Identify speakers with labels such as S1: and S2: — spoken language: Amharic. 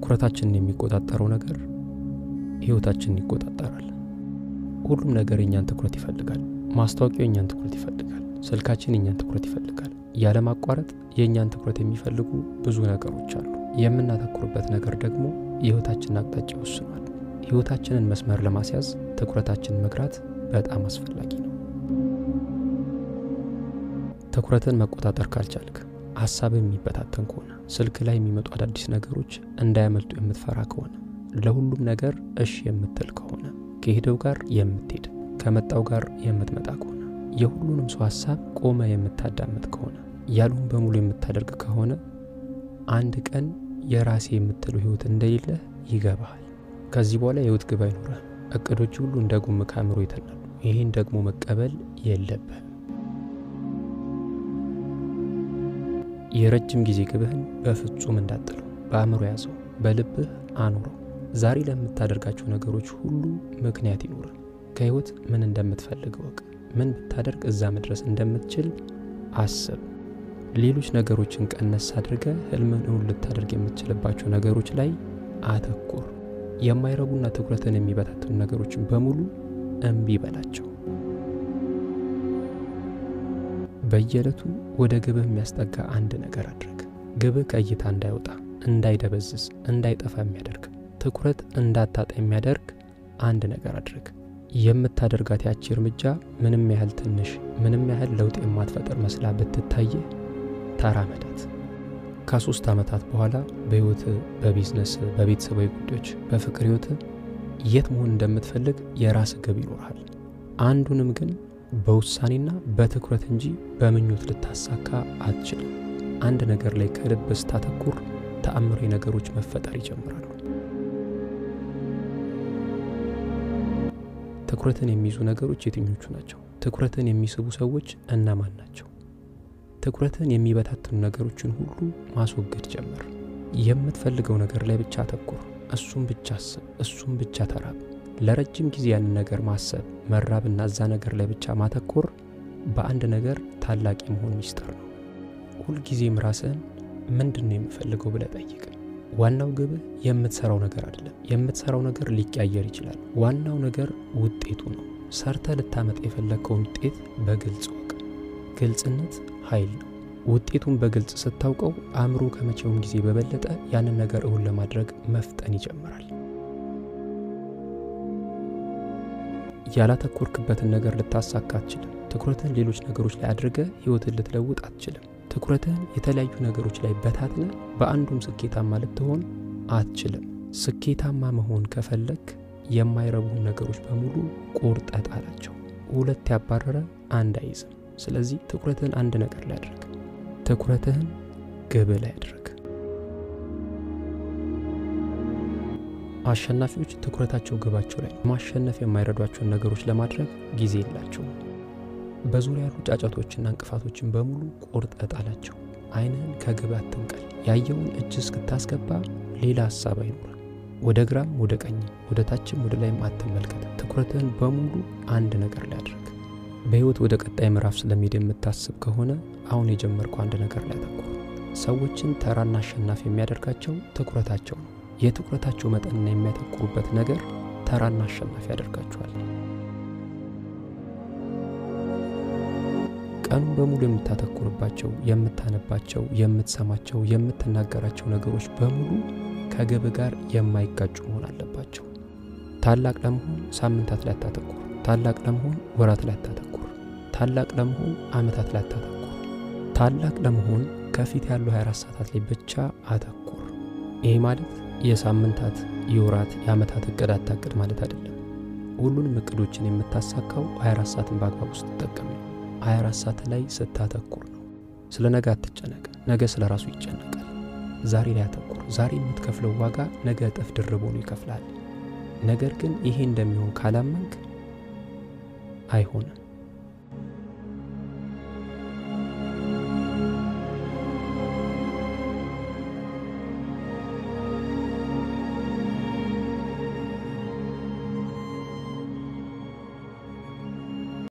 S1: ትኩረታችንን የሚቆጣጠረው ነገር ሕይወታችንን ይቆጣጠራል። ሁሉም ነገር የእኛን ትኩረት ይፈልጋል። ማስታወቂያው የእኛን ትኩረት ይፈልጋል። ስልካችን የእኛን ትኩረት ይፈልጋል። ያለማቋረጥ የእኛን ትኩረት የሚፈልጉ ብዙ ነገሮች አሉ። የምናተኩርበት ነገር ደግሞ የሕይወታችንን አቅጣጫ ይወስኗል። ሕይወታችንን መስመር ለማስያዝ ትኩረታችንን መግራት በጣም አስፈላጊ ነው። ትኩረትን መቆጣጠር ካልቻልክ፣ ሀሳብ የሚበታተን ከሆነ፣ ስልክ ላይ የሚመጡ አዳዲስ ነገሮች እንዳያመልጡ የምትፈራ ከሆነ፣ ለሁሉም ነገር እሺ የምትል ከሆነ፣ ከሄደው ጋር የምትሄድ ከመጣው ጋር የምትመጣ ከሆነ፣ የሁሉንም ሰው ሀሳብ ቆመ የምታዳምጥ ከሆነ፣ ያሉን በሙሉ የምታደርግ ከሆነ አንድ ቀን የራሴ የምትለው ህይወት እንደሌለ ይገባሃል። ከዚህ በኋላ የህይወት ግብ አይኖረህም። እቅዶች ሁሉ እንደ ጉም ከአእምሮ ይተናሉ። ይህን ደግሞ መቀበል የለብህም። የረጅም ጊዜ ግብህን በፍጹም እንዳጥለው በአእምሮ ያዘው፣ በልብህ አኑረው። ዛሬ ለምታደርጋቸው ነገሮች ሁሉ ምክንያት ይኑርህ። ከህይወት ምን እንደምትፈልግ ወቅ ምን ብታደርግ እዛ መድረስ እንደምትችል አስብ። ሌሎች ነገሮችን ቀነስ አድርገ ህልምን እውን ልታደርግ የምትችልባቸው ነገሮች ላይ አተኩር። የማይረቡና ትኩረትን የሚበታትኑ ነገሮችን በሙሉ እምቢ በላቸው። በየዕለቱ ወደ ግብህ የሚያስጠጋ አንድ ነገር አድርግ። ግብህ ከእይታ እንዳይወጣ፣ እንዳይደበዝዝ፣ እንዳይጠፋ የሚያደርግ ትኩረት እንዳታጣ የሚያደርግ አንድ ነገር አድርግ። የምታደርጋት ያቺ እርምጃ ምንም ያህል ትንሽ፣ ምንም ያህል ለውጥ የማትፈጥር መስላ ብትታይህ ተራመዳት። ከሶስት ዓመታት በኋላ በህይወት፣ በቢዝነስ፣ በቤተሰባዊ ጉዳዮች፣ በፍቅር ህይወት የት መሆን እንደምትፈልግ የራስ ግብ ይኖርሃል። አንዱንም ግን በውሳኔና በትኩረት እንጂ በምኞት ልታሳካ አትችልም። አንድ ነገር ላይ ከልብ ስታተኩር ተአምራዊ ነገሮች መፈጠር ይጀምራሉ። ትኩረትን የሚይዙ ነገሮች የትኞቹ ናቸው? ትኩረትን የሚስቡ ሰዎች እነማን ናቸው? ትኩረትን የሚበታትኑ ነገሮችን ሁሉ ማስወገድ ጀምር። የምትፈልገው ነገር ላይ ብቻ አተኩር። እሱም ብቻ አስብ፣ እሱም ብቻ ተራብ። ለረጅም ጊዜ ያንን ነገር ማሰብ፣ መራብና እዛ ነገር ላይ ብቻ ማተኮር በአንድ ነገር ታላቅ የመሆን ሚስጥር ነው። ሁልጊዜም ራስህን ምንድን ነው የምፈልገው ብለህ ጠይቅ። ዋናው ግብህ የምትሰራው ነገር አይደለም። የምትሰራው ነገር ሊቀያየር ይችላል። ዋናው ነገር ውጤቱ ነው። ሰርተ ልታመጣ የፈለግከውን ውጤት በግልጽ ወቅ። ግልጽነት ኃይል ነው። ውጤቱን በግልጽ ስታውቀው አእምሮ ከመቼውም ጊዜ በበለጠ ያንን ነገር እውን ለማድረግ መፍጠን ይጀምራል። ያላተኮርክበትን ነገር ልታሳካ አትችልም። ትኩረትን ሌሎች ነገሮች ላይ አድርገ ህይወትን ልትለውጥ አትችልም። ትኩረትህን የተለያዩ ነገሮች ላይ በታትነ በአንዱም ስኬታማ ልትሆን አትችልም። ስኬታማ መሆን ከፈለግ የማይረቡን ነገሮች በሙሉ ቆርጠ ጣላቸው። ሁለት ያባረረ አንድ አይዝም። ስለዚህ ትኩረትህን አንድ ነገር ላይ አድርግ። ትኩረትህን ግብ ላይ አድርግ። አሸናፊዎች ትኩረታቸው ግባቸው ላይ ማሸነፍ የማይረዷቸውን ነገሮች ለማድረግ ጊዜ የላቸውም። በዙሪያ ያሉ ጫጫቶችና እንቅፋቶችን በሙሉ ቆርጠ ጣላቸው። አይንህን ከግብ አትንቀል። ያየውን እጅ እስክታስገባ ሌላ ሀሳብ አይኖር። ወደ ግራም ወደ ቀኝም ወደ ታችም ወደ ላይም አትመልከት። ትኩረትህን በሙሉ አንድ ነገር ላይ አድርግ። በሕይወት ወደ ቀጣይ ምዕራፍ ስለሚሄድ የምታስብ ከሆነ አሁን የጀመርከው አንድ ነገር ላይ አተኩር። ሰዎችን ተራና አሸናፊ የሚያደርጋቸው ትኩረታቸው ነው። የትኩረታቸው መጠንና የሚያተኩሩበት ነገር ተራና አሸናፊ ያደርጋቸዋል። ቀኑን በሙሉ የምታተኩርባቸው፣ የምታነባቸው፣ የምትሰማቸው፣ የምትናገራቸው ነገሮች በሙሉ ከግብ ጋር የማይጋጩ መሆን አለባቸው። ታላቅ ለመሆን ሳምንታት ላይ አታተኩር። ታላቅ ለመሆን ወራት ላይ አታተኩር። ታላቅ ለመሆን ዓመታት ላይ አታተኩር። ታላቅ ለመሆን ከፊት ያሉ 24 ሰዓታት ላይ ብቻ አተኩር። ይህ ማለት የሳምንታት የወራት የዓመታት እቅድ አታቅድ ማለት አይደለም። ሁሉንም እቅዶችን የምታሳካው 24 ሰዓትን በአግባቡ ስትጠቀም ነው። 24 ሰዓት ላይ ስታተኩር ነው። ስለ ነገ አትጨነቅ። ነገ ስለ ራሱ ይጨነቃል። ዛሬ ላይ አተኩር። ዛሬ የምትከፍለው ዋጋ ነገ እጥፍ ድርብ ሆኖ ይከፍላል። ነገር ግን ይሄ እንደሚሆን ካላመንክ አይሆንም።